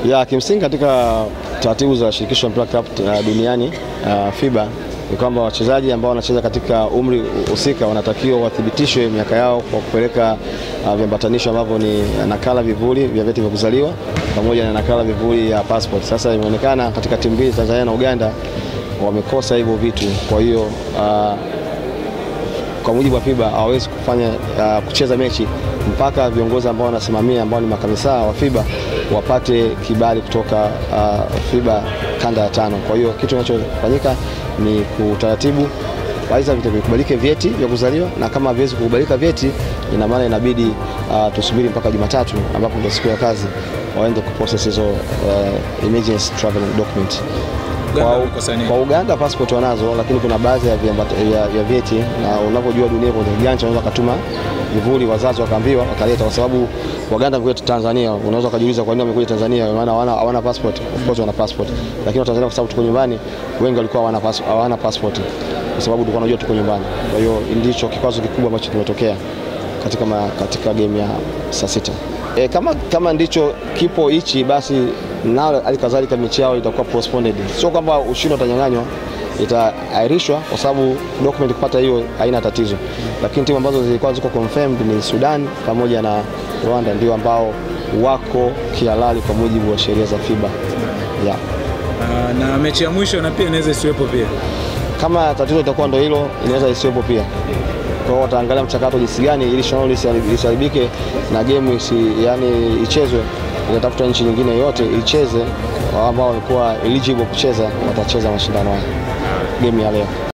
Ya kimsingi katika taratibu za shirikisho la mpira kikapu uh, duniani uh, FIBA ni kwamba wachezaji ambao wanacheza katika umri husika wanatakiwa wathibitishwe miaka yao kwa kupeleka uh, viambatanisho ambavyo ni nakala vivuli vya vyeti vya kuzaliwa pamoja na nakala vivuli ya passport. Sasa imeonekana katika timu mbili Tanzania na Uganda wamekosa hivyo vitu, kwa hiyo uh, kwa mujibu wa FIBA hawawezi kufanya uh, kucheza mechi mpaka viongozi ambao wanasimamia ambao ni makamisa wa FIBA wapate kibali kutoka uh, FIBA kanda ya tano. Kwa hiyo kitu kinachofanyika ni kutaratibu aidha vikubalike vyeti vya kuzaliwa, na kama haviwezi kukubalika vyeti, ina maana inabidi uh, tusubiri mpaka Jumatatu ambapo ndio siku ya kazi waende kuprocess hizo uh, emergency travel document. Kwa, kwa Uganda passport wanazo, lakini kuna baadhi ya, ya, ya vyeti na unavyojua dunia kwenye ujanja, unaweza kutuma vivuli, wazazi wakaambiwa wakaleta, kwa sababu Waganda wamekuja Tanzania. Unaweza kujiuliza kwa nini wamekuja Tanzania, maana hawana hawana passport. Of course wana passport, lakini wa Tanzania kwa sababu tuko nyumbani, wengi walikuwa hawana passport, hawana passport kwa sababu tulikuwa tunajua tuko nyumbani. Kwa hiyo ndicho kikwazo kikubwa ambacho kimetokea katika, ma, katika game ya saa sita. E, kama, kama ndicho kipo hichi basi nao halikadhalika mechi yao itakuwa postponed. Sio kwamba ushindi utanyang'anywa, itaahirishwa kwa sababu document kupata hiyo haina tatizo, lakini timu ambazo zilikuwa ziko confirmed ni Sudan pamoja na Rwanda ndio ambao wako kihalali kwa mujibu wa sheria za FIBA yeah. Uh, na mechi ya mwisho na pia inaweza isiwepo pia. Kama tatizo itakuwa ndo hilo, inaweza isiwepo pia. Kwa hiyo wataangalia mchakato jinsi gani ili shindano lisiharibike na game isi, yani ichezwe, itatafuta nchi nyingine yote icheze, ambao walikuwa eligible kucheza watacheza mashindano haya game ya leo.